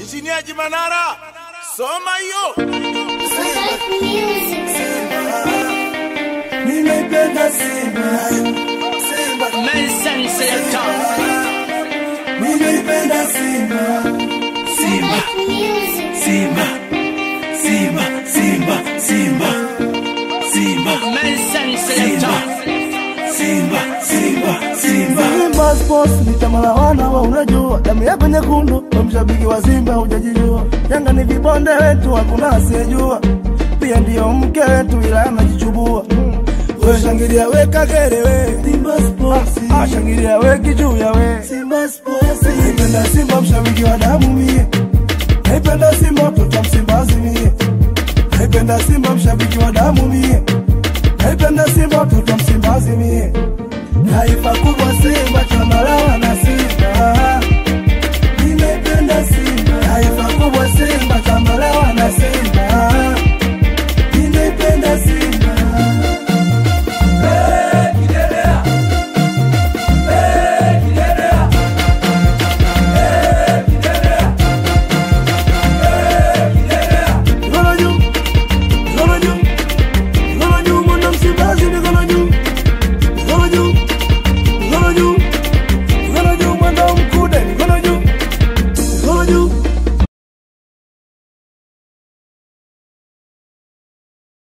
Injiniaji Manara, soma hiyo. Ninaipenda Simba, Simba, Nelson Selector. ninaipenda Simba, Simba, Simba, Simba, Simba, Simba, Simba, Nelson Selector. Simba, Simba, Simba. Simba Sports ni chama la wana wa unajua, damu yako nyekundu, kwa mshabiki wa Simba hujajijua. Yanga ni vibonde wetu, hakuna asiyejua, pia ndiyo mke wetu, ila anajichubua. We shangilia we kagere we Simba Sports, ah, shangilia we kijuya we Simba Sports, nipenda Simba mshabiki wa damu mimi